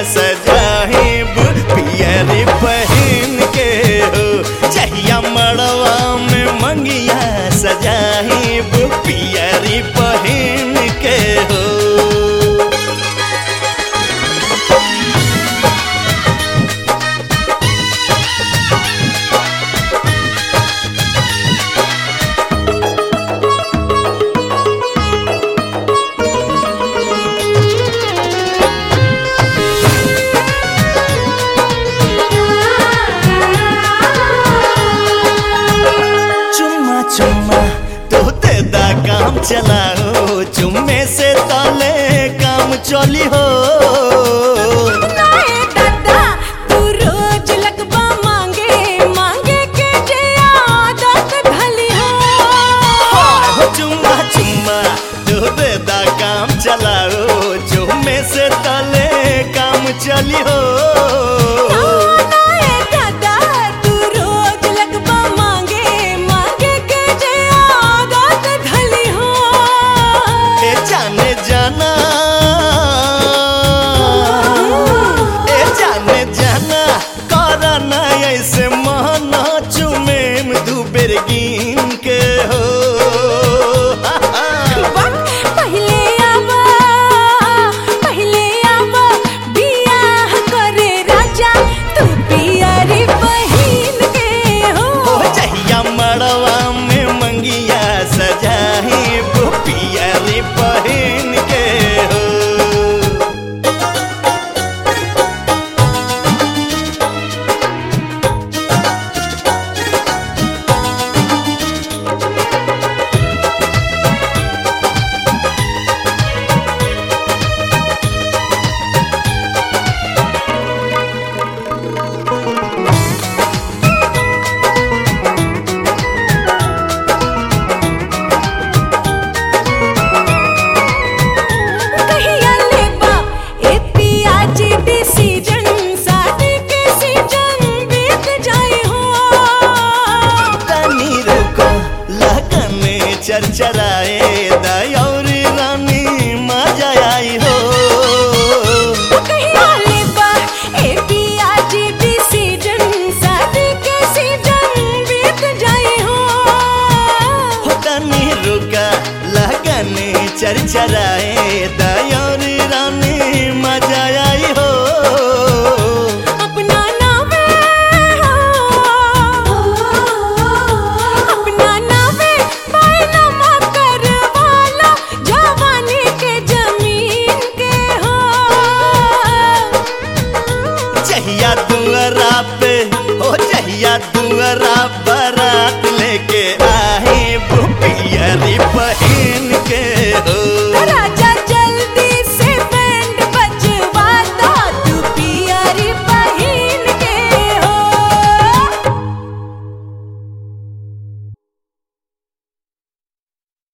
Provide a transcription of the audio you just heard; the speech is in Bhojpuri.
सजाहिब पियरी पहन के हो जहिया मड़वा में मंगिया सजाहिब पियरी पहन के हो चुम्मा चुम्मा तो तेदा काम चलाओ चुम्मे से तले काम चली हो नाए दादा तू रोज लगबा मांगे मांगे के जे आदत भली हो हो चुम्मा चुम्मा तो तेदा काम चलाओ चुम्मे से तले काम चली हो नाए दादा तू रोज लगबा मांगे मांगे के जे आदत भली हो ए जाने जाना ए जाने जाना करना ऐसे माना चुमे दू बेर गिन के हो पहले आवा पहले आवा बियाह करे राजा तू पियरी बहिन के हो ओ जहिया मड़वा में मंगिया सजाही पियरी पहन के हो कहिया लेबा ए पियाजी डिसीजन शादी के सीजन बीत जाए हो तनी रुको लगन चरचराए दयौरी रानी मजा आई हो कहिया लेबा ए पियाजी डिसीजन शादी के सीजन बीत जाए हो हो तनी रुका लगन चरचराए